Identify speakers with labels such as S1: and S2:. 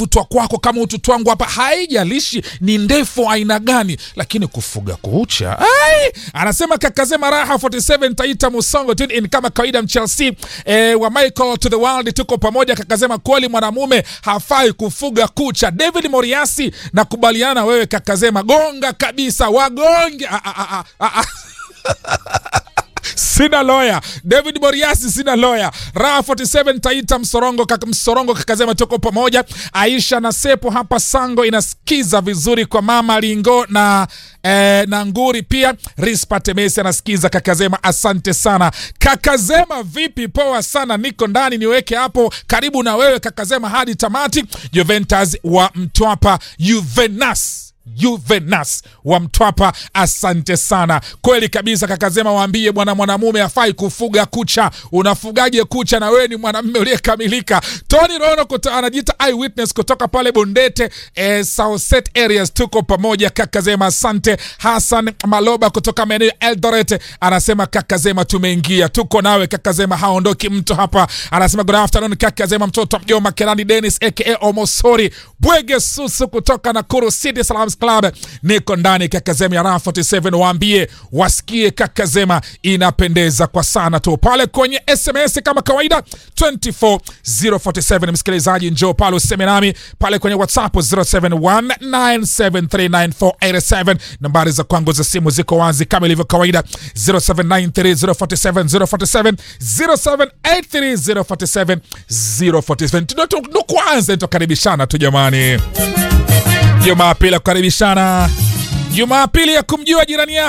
S1: kutwa kwako kama utoto wangu hapa, haijalishi ni ndefu aina gani, lakini kufuga kucha ai! Anasema kakazema raha 47 Taita Musongo tune in kama kawaida Mchelsea eh, wa Michael to the world, tuko pamoja. Kakazema kweli mwanamume hafai kufuga kucha. David Moriasi, nakubaliana na wewe kakazema, gonga kabisa, wagonge ah, ah, ah, ah, ah. Sina loya David Moriasi, sina loya. Raha 47 Taita Msorongo, kaka Msorongo kakazema tuko pamoja. Aisha na Sepo hapa Sango inasikiza vizuri kwa mama Lingo na eh, na Nguri pia. Rispa Temesi anasikiza kakazema, asante sana kakazema. Vipi? Poa sana, niko ndani, niweke hapo karibu na wewe kakazema hadi tamati. Juventus wa Mtwapa, Juvenas Juvenas wa Mtwapa, asante sana. Kweli kabisa kakazema, waambie bwana mwanamume afai kufuga kucha. Unafugaje kucha na wewe ni mwanamume uliyekamilika? Tony Rono kuto, anajiita eyewitness kutoka pale Bondete eh, Southset areas, tuko pamoja kakazema, asante. Hassan Maloba kutoka maeneo ya Eldoret anasema kakazema, tumeingia tuko nawe kakazema, haondoki mtu hapa. Anasema good afternoon kakazema, mtoto wa mjoma Kerani Dennis aka Omosori Bwege Susu kutoka Nakuru City Salams Club, niko ndani kakazema ya Raha 47. Waambie wasikie kakazema inapendeza kwa sana tu pale kwenye SMS kama kawaida 24047. Msikilizaji, njoo pale useme nami pale kwenye WhatsApp 0719739487. Nambari za kwangu za simu ziko wazi kama ilivyo kawaida 0793047047 0783047047. Ndo kwanza tukaribishana tu jamani. Jumapili ya kukaribishana, Jumapili ya kumjua jirani yako.